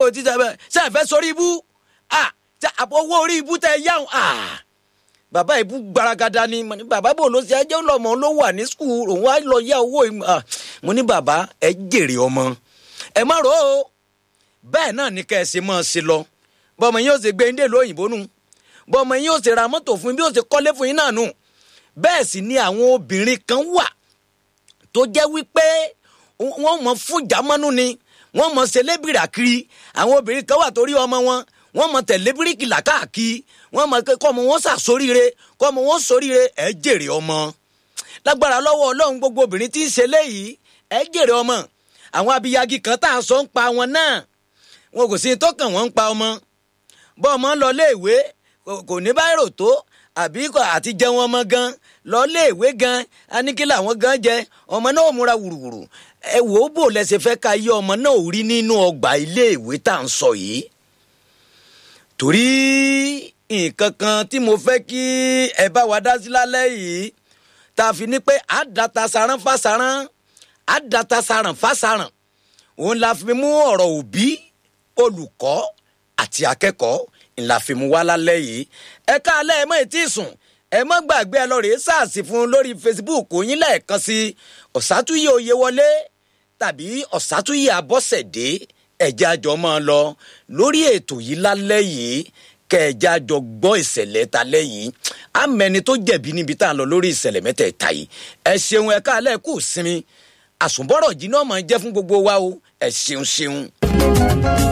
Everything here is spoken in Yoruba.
títà bẹ́ẹ̀ ṣe é fẹ́ sórí ibú ah àpò owó orí ibú tẹ yáhùn ah bàbá ìbú gbaragada ni mo ní bàbá bò ló ṣe ẹjẹ́ lọ́mọ ló wà ní skul òun á lọ yá owó ìmọ̀ ah mo ní bàbá ẹ jèrè ọmọ ẹ má rò ó bẹ́ẹ̀ náà ní kẹ́ ẹ ṣe máa ṣe lọ bọ́mọ yín ó ṣe gbé ndé lóyìnbó nù bọ́mọ yín ó ṣe ra mọ́tò fún yín bí ó ṣe kọ́lé fún yín náà nù bẹ́ẹ̀ sì ni àwọn obìnrin kan wà tó jẹ́ wípé wọ́n mọ̀ fún jámánú ni wọ́n mọ̀ ṣẹlẹ́bìrà kiri àwọn obìnrin kan wà torí ọmọ wọn wọ́n mọ̀ tẹ̀lé bíríkì làkàkí wọ́n mọ̀ kọ́mọ wọn ṣàṣoríire kọ́mọ wọn ṣoríire ẹ̀ jèrè ọmọ lágbára lọ́wọ́ ọlọ́run gbogbo obìnrin tí ń ṣe léyìí ẹ̀ jèrè ọmọ àwọn abiyagi kan tá à ń sọ ń pa wọn náà wọn kò sí tó kàn wọ́n ń pa ọmọ bọ́ ọmọ lọ léèwé kò ní báyìí rò tó àbí àti jẹun ọmọ gan lọ léèwé gan aníkílà àwọn gan jẹ ọmọ náà ò múra wùrùwùrù ẹ wò ó bò lẹsẹ fẹ́ ka yé ọmọ náà ò rí nínú ọgbà iléèwé tá à ń sọ yìí torí nǹkan kan tí mo fẹ́ kí ẹ bá wa dá sí lálẹ́ yìí tá a fi ní pé àdàtà saran fásaran àdàtà saran fásaran òun la fi mú ọ̀rọ̀ òbí olùkọ́ àti akẹ́kọ̀ọ́ ńlá fi mú wá lálẹ́ yìí ẹ káalẹ́ ẹ mọ̀ ètí sùn ẹ mọ́ gbàgbé ẹ lọ rèé sáàsì fún un lórí facebook yín lẹ́ẹ̀kan sí ọ̀sátúyè oyè wọlé tàbí ọ̀sátúyè abọ́sẹ̀dé ẹ̀jẹ̀ àjọ máa lọ lórí ètò yìí lálẹ́ yìí kẹ̀ẹ̀jẹ̀ àjọ gbọ́ ìṣẹ̀lẹ̀ talẹ́ yìí àmẹ́ni tó jẹ̀bi níbi tá à ń lọ lórí ìṣẹ̀lẹ̀ mẹ́tẹ̀ẹ̀ta yìí ẹ ṣeun ẹ káalẹ́ kù sinmi àsùnbọ̀rọ̀ jí náà máa jẹ́ fún gbogbo wa o ẹ ṣeun ṣeun.